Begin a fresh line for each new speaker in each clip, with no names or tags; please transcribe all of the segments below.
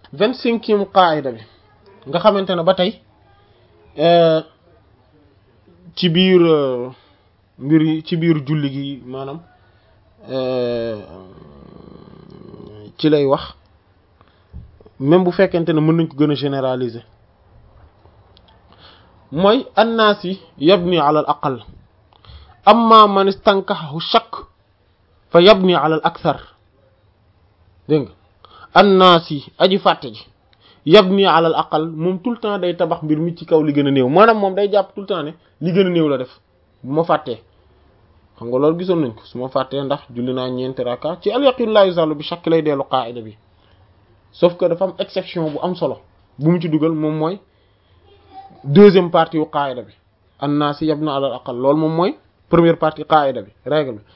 vingt-cinquième qaida bi nga xamante ne ba tey ci biir mbir yi ci biir julli gi maanaam ci lay wax même bu fekkente ne mën nañ ko gën a généraliser mooy annaas yi yabni ala al aqal amma man istankahahu shakk fa yabni ala al akthar dégg nga annaas yi aji fàtte ji yabni ala al aqal moom tout le temps day tabax mbir mi ci kaw li gën a néew maanaam moom day jàpp tout le temps ne li gën a néew la def bu ma fàttee xam nga loolu gisoon nañ ko su ma fàttee ndax julli naa ñeenti raka ci al yaqin la yuzalu bi shakk lay dellu qaida bi sauf que dafa am exception bu am solo bu mu ci dugal moom mooy deuxième partie yu qaida bi annaas yabna ala al aqal loolu moom mooy première partie qaida bi règle bi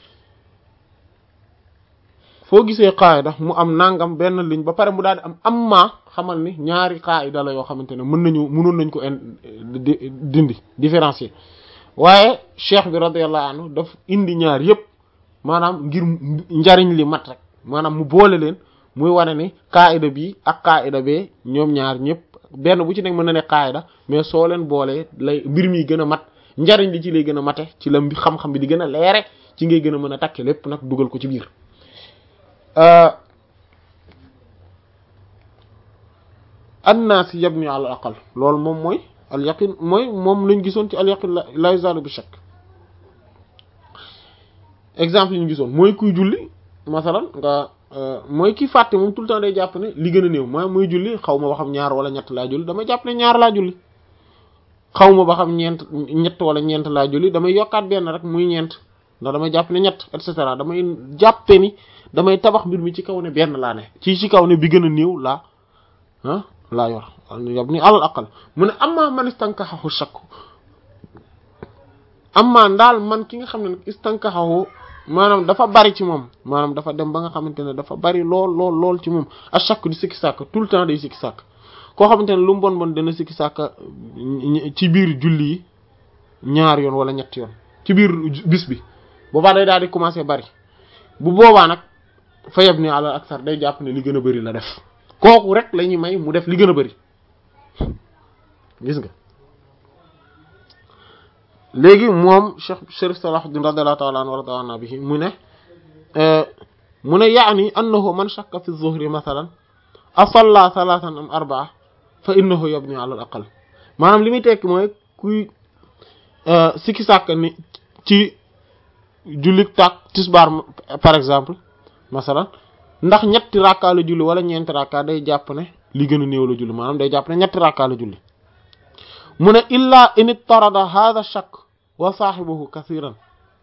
foo gisee qaida mu am nangam benn ligne ba pare mu daal di am amma xamal ni ñaari qaida la yoo xamante ne mën nañu mënoon nañ ko dindi différencier waaye cheikh bi radiyallahu anhu daf indi ñaar yépp maanaam ngir njariñ li mat rek maanaam mu boole leen muy wane ni qaida bi ak qaida bee ñoom ñaar ñëpp benn bu ci nekk mën na ne qaida mais soo leen boolee lay mbir mi gën a mat njariñ li ci lay gën a mate ci la xam-xam bi di gën a leere ci ngay gën a mën a takke lépp nag dugal ko ci biir annaas yabni ala aqal loolu moom mooy al yaqin mooy moom lañ gisoon ci al yaqin la yuzalu bi shakk exemple yi ñu gisoon mooy kuy julli masalan nga mooy ki fàtte moom tout le temps day jàpp ne li gën a néew maa mooy julli xaw ma ba xam ñaar wala ñett laa julli damay jàpp ne ñaar laa julli xaw ma ba xam ñeent ñett wala ñeent laa julli damay yokkaat benn rek muy ñeent ndax damay jàpp ne ñett et cetera damay jàppe ni damay tabax mbir mi ci kaw ne benn laa ne ci ci kaw ne bi gën a néew laa ah laa yor yab ni alal aqal mu ne amma man istankaxahu shakk amma ndaal man ki nga xam ne nag istankaxahu maanaam dafa bari ci moom maanaam dafa dem ba nga xamante ne dafa bari lool lool lool ci moom a shakk di sikki sàkk tout le temps day sikki sàkk koo xamante ne lu mu bon bon dana sikki sàkk ci biir julli yi ñaar yoon wala ñett yoon ci biir bis bi boobaa day daal di commencer bari bu boobaa nag fa yab ni alal aksar day jàpp ne li gën a bari la def kooku rek la ñuy may mu def li gën a bari gis nga léegi moom Cheikh Sharif Salahuddin radiyallahu ta'ala anhu wa radiyallahu bihi mu ne mu ne yaani annahu man shakka fi zuhri mathalan asalla thalathan am arba'a fa innahu yabni ala al aqal maanaam li muy tekki mooy kuy sikki sàkk ni ci jullit tak tisbaar par exemple masalan ndax ñetti rakka la julli wala ñeenti rakka day jàpp ne li gën a néew la julli maanaam day jàpp ne ñetti rakka la julli mu ne illa in ittarada hadha shakk wa saahibahu kathiran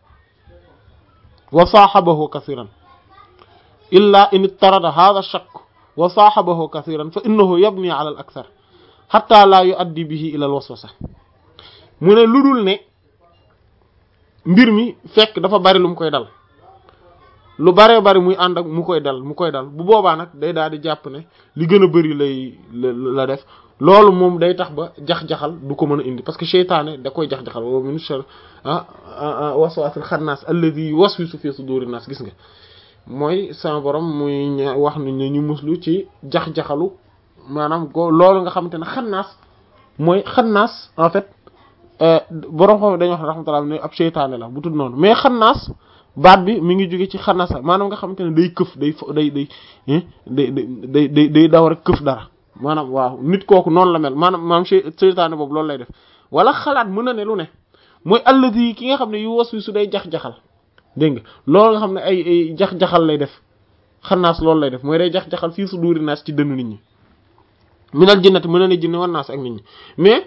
wa saahabahu kathiran illa in ittarada hadha shakk wa saahabahu kathiran fa innahu yabni ala al akthar hatta la yuaddi bihi ila al waswasa mu ne lu dul ne mbir mi fekk dafa bari lu mu koy dal lu baree bari muy ànd ak mu koy dal mu koy dal bu boobaa nag day daal di jàpp ne li gën a bari lay la def loolu moom day tax ba jax-jaxal du ko mën a indi parce que seytaane da koy jax-jaxal wa min sharri waswasil xannaas alladhi waswisu fi suduri nas gis nga mooy sama borom muy wax ni ne ñu muslu ci jax-jaxalu maanaam go loolu nga xamante ne xannaas mooy xannaas en fait borom xam dañuy wax rahmatullah ne ab seytaane la bu tudd noonu mais xannaas baat bi mi ngi jóge ci xanasa maanaam nga xamante ne day këf day day day day day day day daw rek këf dara maanaam waaw nit kooku noonu la mel maanaam maanaam seytaane boobu loolu lay def wala xalaat mën na ne lu ne mooy alladi ki nga xam ne yu was wi su day jax-jaxal dégg nga loolu nga xam ne ay ay jax-jaxal lay def xannaas loolu lay def mooy day jax-jaxal fii su duuri naas ci dënnu nit ñi minal jinnati mën na ne jinne wan naas ak nit ñi mais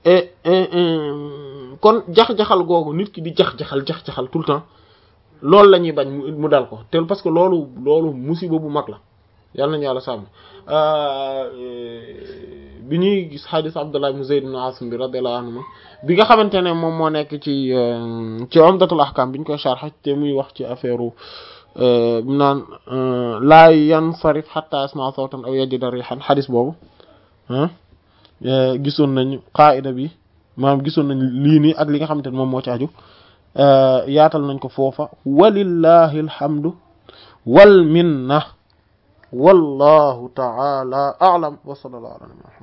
kon jax-jaxal googu nit ki di jax-jaxal jax-jaxal tout le temps loolu la ñuy bañ mu dal ko te parce que loolu loolu musiba bu mag la yàlla nañu yàlla sàmm bi ñuy gis xadis Abdullah ibn Zayd ibn Asim bi radiyallahu anhu bi nga xamante ne moom moo nekk ci ci Umdatul Ahkam bi ñu koy sharh te muy wax ci affaire bi naan laa yansarif hatta yasma'a sawtan aw yajida rihan xadis boobu gisoon nañ qaida bi maanaam gisoon nañ lii nii ak li nga xamante ne moom moo ci aju yaatal nañ ko foofa walillahi alhamdu wal minna wallahu ta'ala a'lam wa sallallahu ala